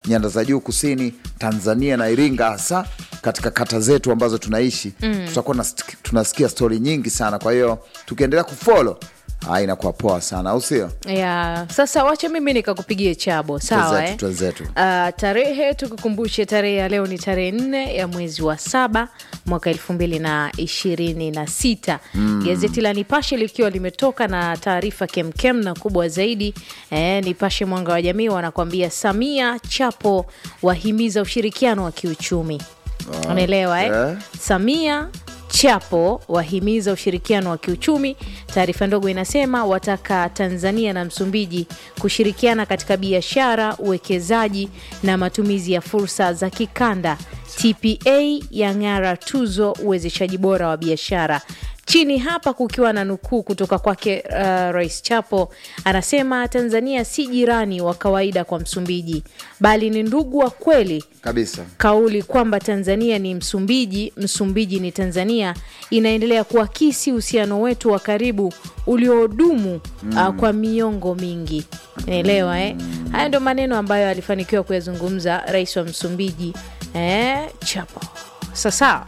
nyanda za juu kusini Tanzania na Iringa, hasa katika kata zetu ambazo tunaishi mm. tutakuwa nas- tunasikia stori nyingi sana. Kwa hiyo tukiendelea kufolo ah, inakuwa poa sana, au sio? ya sasa wacha mimi nikakupigie chabo sawa Twenzetu, eh? twenzetu. Uh, tarehe tukukumbushe tarehe ya leo ni tarehe nne ya mwezi wa saba mwaka elfu mbili na ishirini na sita gazeti la nipashe likiwa limetoka na taarifa kemkem na kubwa zaidi eh, nipashe mwanga wa jamii wanakuambia samia chapo wahimiza ushirikiano wa kiuchumi unaelewa eh? eh. samia chapo wahimiza ushirikiano wa kiuchumi taarifa ndogo inasema wataka tanzania na msumbiji kushirikiana katika biashara uwekezaji na matumizi ya fursa za kikanda tpa yang'ara tuzo uwezeshaji bora wa biashara chini hapa kukiwa na nukuu kutoka kwake uh, rais chapo anasema tanzania si jirani wa kawaida kwa msumbiji bali ni ndugu wa kweli Kabisa. kauli kwamba Tanzania ni Msumbiji, Msumbiji ni Tanzania inaendelea kuakisi uhusiano wetu wa karibu uliodumu uh, kwa miongo mingi. Naelewa eh? Haya ndio maneno ambayo alifanikiwa kuyazungumza rais wa Msumbiji eh, Chapo. Sasa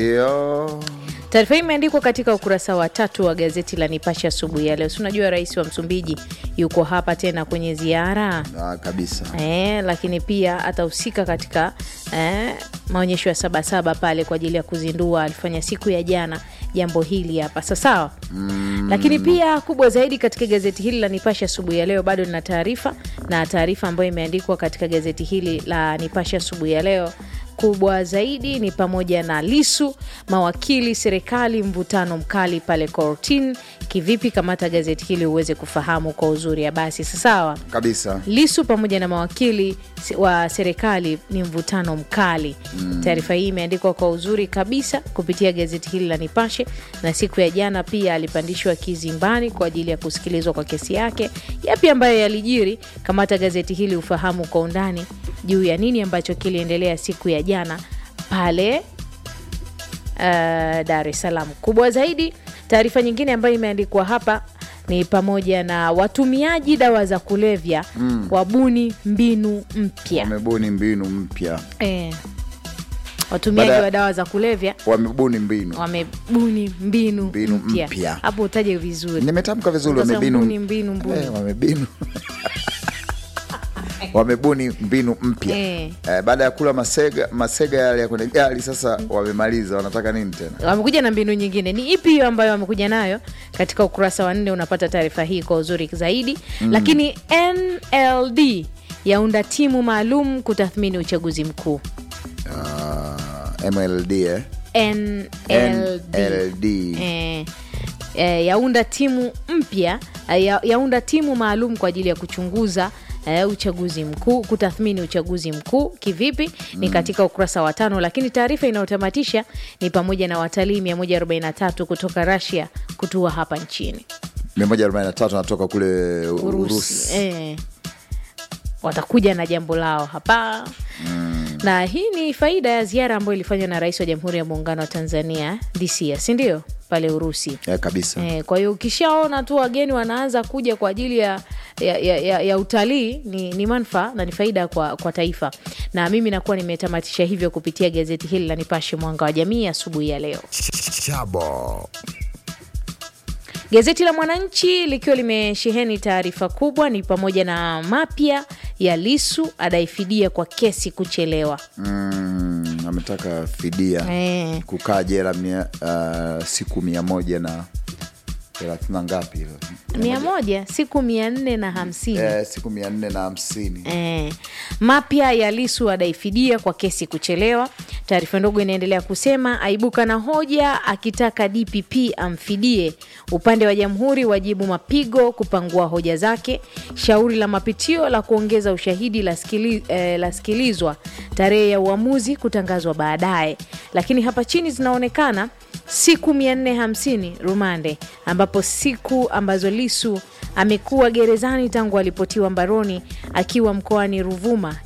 Ndio. taarifa hii imeandikwa katika ukurasa wa tatu wa gazeti la Nipashe asubuhi ya leo. Si unajua rais wa Msumbiji yuko hapa tena kwenye ziara Ah, kabisa. Eh, lakini pia atahusika katika eh, maonyesho ya Sabasaba pale kwa ajili ya kuzindua. Alifanya siku ya jana jambo hili hapa sasawa. mm. Lakini pia kubwa zaidi katika gazeti hili la Nipashe asubuhi ya leo bado lina taarifa na taarifa ambayo imeandikwa katika gazeti hili la Nipashe asubuhi ya leo kubwa zaidi ni pamoja na Lisu, mawakili, serikali, mvutano mkali pale kortini. Kivipi? Kamata gazeti hili uweze kufahamu kwa uzuri ya basi sasawa. Kabisa. Lisu pamoja na mawakili se- wa serikali ni mvutano mkali. Taarifa hii imeandikwa kwa uzuri kabisa kupitia gazeti hili la Nipashe, na siku ya jana pia alipandishwa kizimbani kwa ajili ya kusikilizwa kwa kesi yake. Yapi ambayo yalijiri? Kamata gazeti hili ufahamu kwa undani juu ya nini ambacho kiliendelea siku ya jana pale uh, Dar es Salaam. Kubwa zaidi, taarifa nyingine ambayo imeandikwa hapa ni pamoja na watumiaji dawa za kulevya wabuni mbinu mpya. Wamebuni mbinu mpya, Eh, watumiaji Baada- wa dawa za kulevya wamebuni mbinu. wamebuni mbinu, Mbinu mpya. mpya. Hapo utaje vizuri, Nimetamka vizuri, Ukasema wamebinu mbuni, mbinu, mbuni. Eh, wamebinu wamebuni mbinu mpya Eh. eh, baada ya kula masega masega yale ya kwenye gari, sasa wamemaliza, wanataka nini tena? wamekuja na mbinu nyingine. Ni ipi hiyo ambayo wamekuja nayo? Katika ukurasa wa nne unapata taarifa hii kwa uzuri zaidi. Lakini NLD yaunda timu maalum kutathmini uchaguzi mkuu. Ah, MLD eh? NLD, NLD. Eh, eh, yaunda timu mpya eh, ya, yaunda timu maalum kwa ajili ya kuchunguza eh, uchaguzi mkuu kutathmini uchaguzi mkuu kivipi ni katika ukurasa wa tano lakini taarifa inayotamatisha ni pamoja na watalii 143 kutoka Russia kutua hapa nchini 143 natoka kule Urusi, Urusi. Eh, watakuja na jambo lao hapa na hii ni faida ya ziara ambayo ilifanywa na rais wa jamhuri ya muungano wa Tanzania DCS si ndio pale Urusi Eh, kabisa Eh, kwa hiyo ukishaona tu wageni wanaanza kuja kwa ajili ya, ya, ya, ya, ya utalii ni, ni manufaa na ni faida kwa, kwa taifa, na mimi nakuwa nimetamatisha hivyo kupitia gazeti hili la Nipashe Mwanga wa Jamii asubuhi ya leo. Chabo. Gazeti la Mwananchi likiwa limesheheni taarifa kubwa ni pamoja na mapya ya Lisu adai fidia kwa kesi kuchelewa. mm, ametaka fidia Eh. kukaa jela mia, uh, siku mia moja na thelathini na ngapi hilo? mia moja siku mia nne na hamsini Eh, siku mia nne na hamsini Eh, mapya ya Lisu adai fidia kwa kesi kuchelewa. Taarifa ndogo inaendelea kusema aibuka na hoja akitaka DPP amfidie. Upande wa jamhuri wajibu mapigo kupangua hoja zake. Shauri la mapitio la kuongeza ushahidi lasikili, eh, lasikilizwa. Tarehe ya uamuzi kutangazwa baadaye, lakini hapa chini zinaonekana siku 450 rumande, ambapo siku ambazo Lisu amekuwa gerezani tangu alipotiwa mbaroni akiwa mkoani Ruvuma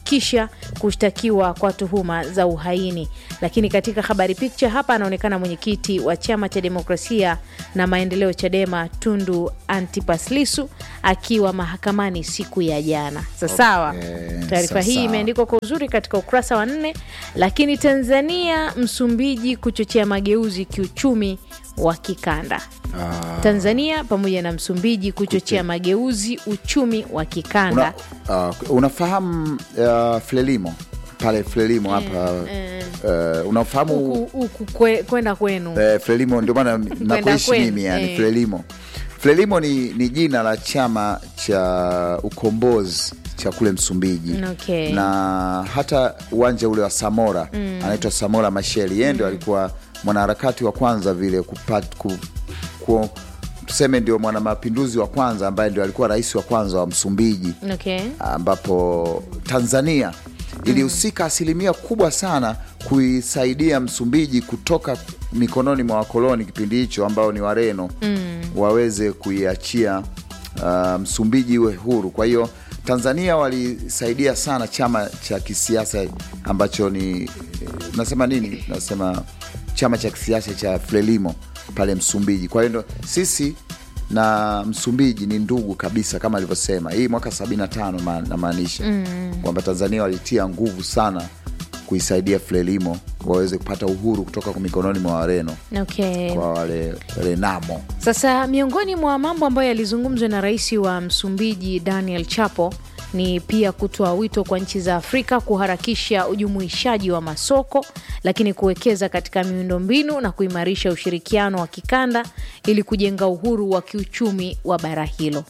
kisha kushtakiwa kwa tuhuma za uhaini. Lakini katika habari picture hapa anaonekana mwenyekiti wa chama cha demokrasia na maendeleo Chadema Tundu Antipas Lissu akiwa mahakamani siku ya jana. Sasawa, Okay, taarifa hii sawa. imeandikwa kwa uzuri katika ukurasa wa nne. Lakini Tanzania Msumbiji kuchochea mageuzi kiuchumi wa kikanda. Tanzania pamoja na Msumbiji kuchochea mageuzi uchumi wa kikanda. Una, uh, unafahamu uh, Frelimo pale Frelimo hapa uh, unafahamu Huku huku kwe- kwenda kwenu eh, Frelimo ndio maana nakuishi kwenu, mimi yani eh. Frelimo. Frelimo ni, ni jina la chama cha ukombozi cha kule Msumbiji Okay. na hata uwanja ule wa Samora anaitwa Samora Machel, yeye ndio alikuwa mwanaharakati wa kwanza vile kupat, ku, ku, tuseme ndio mwanamapinduzi wa kwanza ambaye ndio alikuwa rais wa kwanza wa Msumbiji okay. ambapo Tanzania ilihusika asilimia kubwa sana kuisaidia Msumbiji kutoka mikononi mwa wakoloni kipindi hicho ambao ni Wareno waweze kuiachia uh, Msumbiji iwe huru. Kwa hiyo Tanzania walisaidia sana chama cha kisiasa ambacho ni nasema nini, nasema chama cha kisiasa cha Frelimo pale Msumbiji. Kwa hiyo ndo sisi na Msumbiji ni ndugu kabisa, kama alivyosema hii mwaka 75 ma- namaanisha kwamba Tanzania walitia nguvu sana kuisaidia Frelimo waweze kupata uhuru kutoka kwa mikononi mwa Wareno Okay. kwa wale Renamo. Sasa miongoni mwa mambo ambayo yalizungumzwa na rais wa Msumbiji Daniel Chapo ni pia kutoa wito kwa nchi za Afrika kuharakisha ujumuishaji wa masoko, lakini kuwekeza katika miundombinu na kuimarisha ushirikiano wa kikanda ili kujenga uhuru wa kiuchumi wa bara hilo.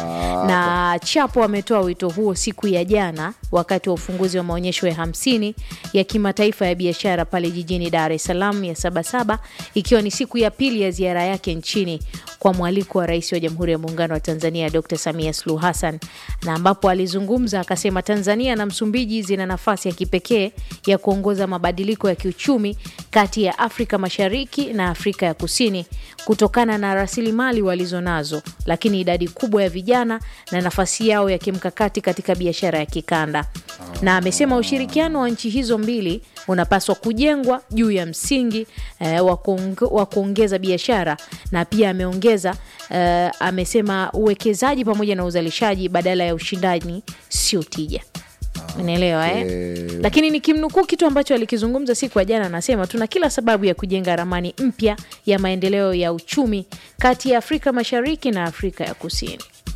na Chapo ametoa wito huo siku ya jana wakati wa ufunguzi wa maonyesho ya hamsini ya kimataifa ya biashara pale jijini Dar es Salaam ya Sabasaba, ikiwa ni siku ya pili ya ziara yake nchini kwa mwaliko wa Rais wa Jamhuri ya Muungano wa Tanzania Dr. Samia Suluhu Hassan, na ambapo alizungumza akasema Tanzania na Msumbiji zina nafasi ya kipekee ya kuongoza mabadiliko ya kiuchumi kati ya Afrika Mashariki na Afrika ya Kusini kutokana na rasilimali walizonazo, lakini idadi kubwa ya vijana na nafasi yao ya kimkakati katika biashara ya kikanda. Na amesema ushirikiano wa nchi hizo mbili unapaswa kujengwa juu ya msingi eh, wa kuonge- wa kuongeza biashara, na pia ameongeza eh, amesema uwekezaji pamoja na uzalishaji badala ya ushindani sio tija. Unaelewa eh? Eh. Lakini nikimnukuu kitu ambacho alikizungumza siku ya jana, anasema tuna kila sababu ya kujenga ramani mpya ya maendeleo ya uchumi kati ya Afrika Mashariki na Afrika ya Kusini.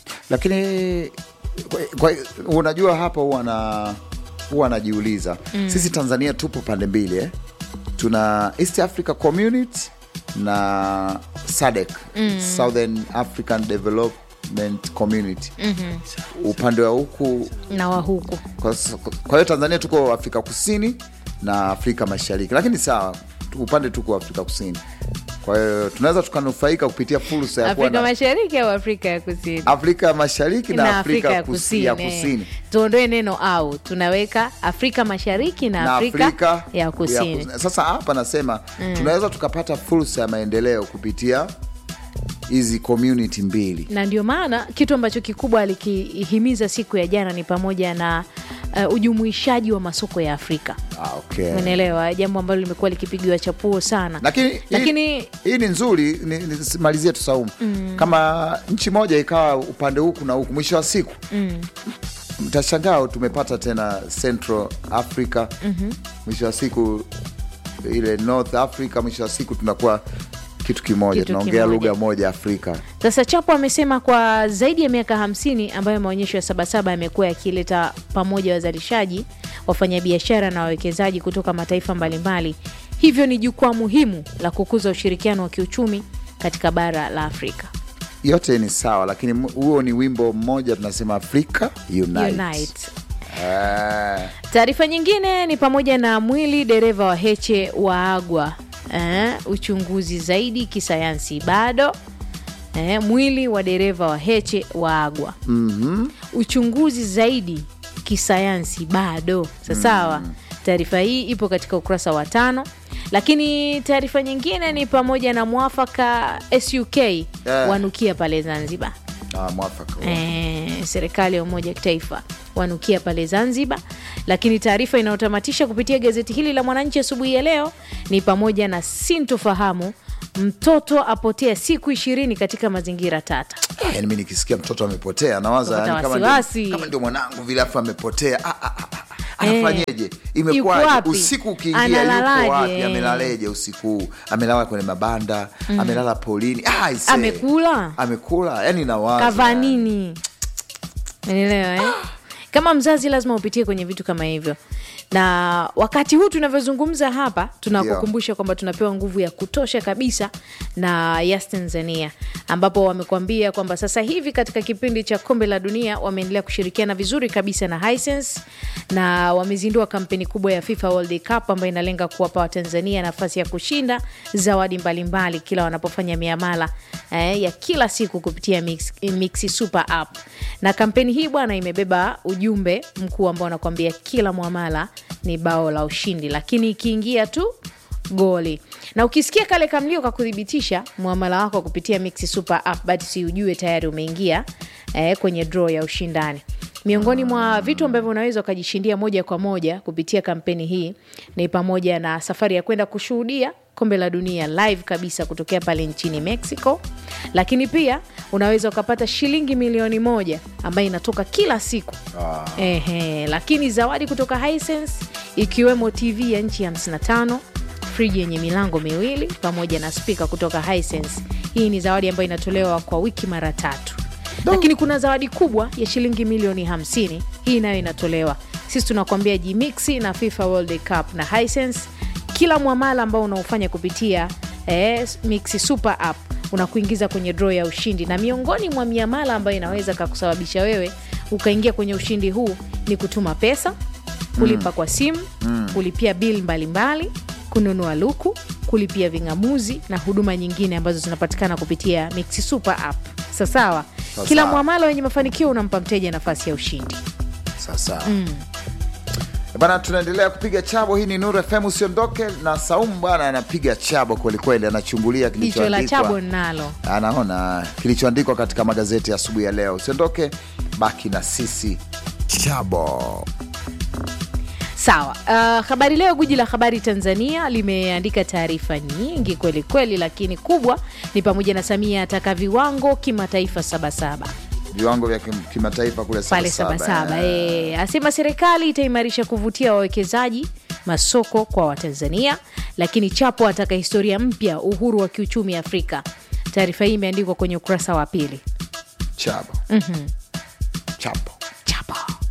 lakini kwa, kwa, unajua hapa huwa na huwa anajiuliza sisi Tanzania tupo pande mbili eh? tuna East Africa Community na SADC Southern African Development Community upande wa huku na wa huku kwa kwa hiyo Tanzania tuko Afrika Kusini na Afrika Mashariki, lakini sawa, tu- upande tuko Afrika Kusini. Kwa hiyo tunaweza tukanufaika kupitia fursa ya kuwa Afrika na Mashariki au Afrika ya Kusini Afrika Mashariki na, Afrika, ya kus- Kusini, ya eh. Kusini. Tuondoe neno au, tunaweka Afrika Mashariki na, Afrika, ya Kusini. kus- Sasa hapa nasema tunaweza tukapata fursa ya maendeleo kupitia hizi community mbili. na ndio maana kitu ambacho kikubwa alikihimiza siku ya jana ni pamoja na uh, ujumuishaji wa masoko ya Afrika. Ah, okay. Umeelewa, jambo ambalo limekuwa likipigiwa chapuo sana, lakini lakini hii, hii ni nzuri ni- ni- simalizie tu Saumu kama nchi moja ikawa upande huku na huku, mwisho wa siku mtashangaa tumepata tena Central Africa mwisho wa siku ile North Africa, mwisho wa siku tunakuwa kitu kimoja, Kitu tunaongea kimoja. lugha moja Afrika. Sasa Chapo amesema kwa zaidi ya miaka hamsini ambayo maonyesho ya Sabasaba yamekuwa yakileta pamoja wazalishaji, wafanyabiashara na wawekezaji kutoka mataifa mbalimbali, hivyo ni jukwaa muhimu la kukuza ushirikiano wa kiuchumi katika bara la Afrika. Yote ni sawa, lakini mu- huo ni wimbo mmoja tunasema Africa Unite. Unite. Eh, Taarifa nyingine ni pamoja na mwili dereva wa Heche waagwa, eh, uchunguzi zaidi kisayansi bado. Eh, mwili wa dereva wa Heche waagwa, uchunguzi zaidi kisayansi bado. Sasawa, taarifa hii ipo katika ukurasa wa tano. Lakini taarifa nyingine ni pamoja na mwafaka SUK wanukia pale Zanzibar. Ah, mwafaka huo. eh, serikali ya umoja wa kitaifa wanukia pale Zanzibar. Lakini taarifa inayotamatisha kupitia gazeti hili la Mwananchi asubuhi ya leo ni pamoja na sintofahamu, mtoto apotea siku ishirini katika mazingira tata. Ah, yani mi nikisikia mtoto amepotea nawaza Unapata yani kama, wasiwasi. ndio, kama ndio mwanangu vile afu amepotea ah, ah, ah, ah. Eh, anafanyeje yuko imekwaje wapi? usiku ukiingia yuko Analalaje? wapi amelaleje usiku huu amelala kwenye mabanda amelala polini ah, ise. Amekula? amekula yani nawaza kavaa nini unaelewa eh? kama mzazi lazima upitie kwenye vitu kama hivyo na wakati huu tunavyozungumza hapa tunakukumbusha kwamba tunapewa nguvu ya kutosha kabisa na Yas Tanzania ambapo wamekuambia kwamba sasa hivi katika kipindi cha kombe la dunia wameendelea kushirikiana vizuri kabisa na Hisense na wamezindua kampeni kubwa ya FIFA World Cup ambayo inalenga kuwapa Watanzania nafasi ya kushinda zawadi mbalimbali kila wanapofanya miamala eh, ya kila siku kupitia Mix, Mixi Super App. Na kampeni hii bwana imebeba ujumbe mkuu ambao anakuambia kila mwamala ni bao la ushindi, lakini ikiingia tu goli na ukisikia kale kamlio ka kuthibitisha mwamala wako kupitia Mixi Super App, basi ujue tayari umeingia eh, kwenye draw ya ushindani. Miongoni mwa vitu ambavyo unaweza ukajishindia moja kwa moja kupitia kampeni hii ni pamoja na safari ya kwenda kushuhudia kombe la dunia live kabisa kutokea pale nchini Mexico, lakini pia unaweza ukapata shilingi milioni moja ambayo inatoka kila siku Ehe, lakini zawadi kutoka Hisense ikiwemo TV ya nchi 55 friji yenye milango miwili pamoja na spika kutoka Hisense. Hii ni zawadi ambayo inatolewa kwa wiki mara tatu, lakini kuna zawadi kubwa ya shilingi milioni 50. Hii nayo inatolewa. Sisi tunakuambia Jimixi na FIFA World Cup na Hisense, kila mwamala ambao unaofanya kupitia eh, Mixi Super App unakuingiza kwenye draw ya ushindi, na miongoni mwa miamala ambayo inaweza kakusababisha wewe ukaingia kwenye ushindi huu ni kutuma pesa, kulipa kwa simu, kulipia bili mbalimbali, kununua luku, kulipia ving'amuzi na huduma nyingine ambazo zinapatikana kupitia Mixi Super App. Sasawa, Sawa kila sawa. mwamala wenye mafanikio unampa mteja nafasi ya ushindi. sasa bana tunaendelea kupiga chabo hii ni Nuru FM usiondoke na Saumu bwana anapiga chabo kwelikweli anachungulia Jicho la kilichoandikwa chabo nalo anaona kilichoandikwa katika magazeti ya asubuhi ya leo usiondoke baki na sisi chabo Sawa. Uh, habari Leo, guji la habari Tanzania, limeandika taarifa nyingi kweli kweli, lakini kubwa ni pamoja na Samia ataka viwango kimataifa Sabasaba viwango vya kim- kimataifa kule pale Sabasaba. E, asema serikali itaimarisha kuvutia wawekezaji masoko kwa Watanzania, lakini Chapo ataka historia mpya uhuru wa kiuchumi Afrika. Taarifa hii imeandikwa kwenye ukurasa wa pili. chabo chapo Chapo.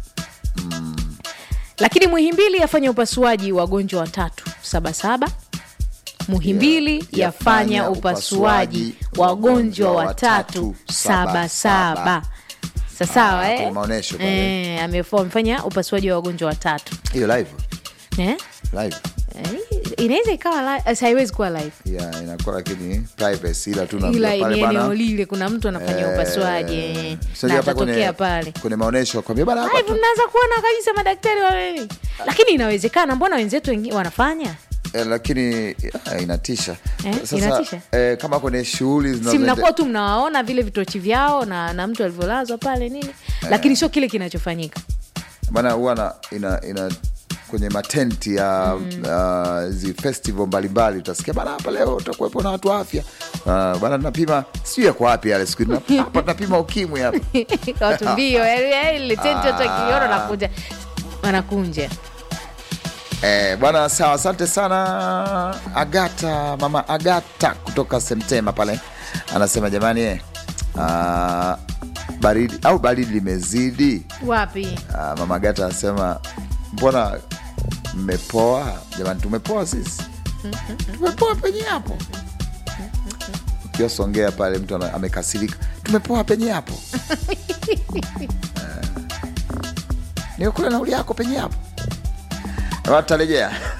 Lakini Muhimbili yafanya upasuaji wagonjwa watatu Sabasaba. Muhimbili Yeah, yafanya yafanya upasuaji upasuaji wagonjwa wagonjwa watatu watatu Sabasaba. Sabasaba. Sasawa Ah, eh? kwenye maonyesho pale. Eh, amefo- amefanya upasuaji wa wagonjwa watatu hiyo live eh? live Eh, inaweza ikawa li- eh, haiwezi kuwa live yeah, inakuwa lakini privacy ila tu ila naambiwa ni pale eneo bana lile kuna mtu anafanya upasuaji eh, sio na hata atatokea kwenye, pale kwenye maonyesho kwambia bana hapa live tu- mnaweza kuona kabisa madaktari wawili lakini inawezekana mbona wenzetu wengi wanafanya eh, lakini ah, inatisha Eh, inatisha? eh, kama kwenye shughuli si zinazoende- mnakuwa tu mnawaona vile vitochi vyao na, na mtu alivyolazwa pale nini lakini sio kile kinachofanyika bana huwa na- ina, ina kwenye matenti ya uh, zi festival mbalimbali utasikia bana hapa leo utakuwepo na watu wa afya uh, bana tunapima sijui yako wapi yale siku hizi. hapa tunapima ukimwi hapa watu mbio yaani, yaani ile tenti watu wakiona nakunja wanakunja Eh, bwana sawa, asante sana Agata, mama Agata kutoka Semtema pale anasema jamani, eh, ah, baridi au baridi limezidi. wapi Ah, mama Agata anasema mbona mmepoa jamani? Tumepoa sisi, tumepoa penye hapo. Ukiwa Songea pale mtu ana- amekasirika, tumepoa penye hapo Eh, nikakula nauli yako penye hapo. Tutarejea.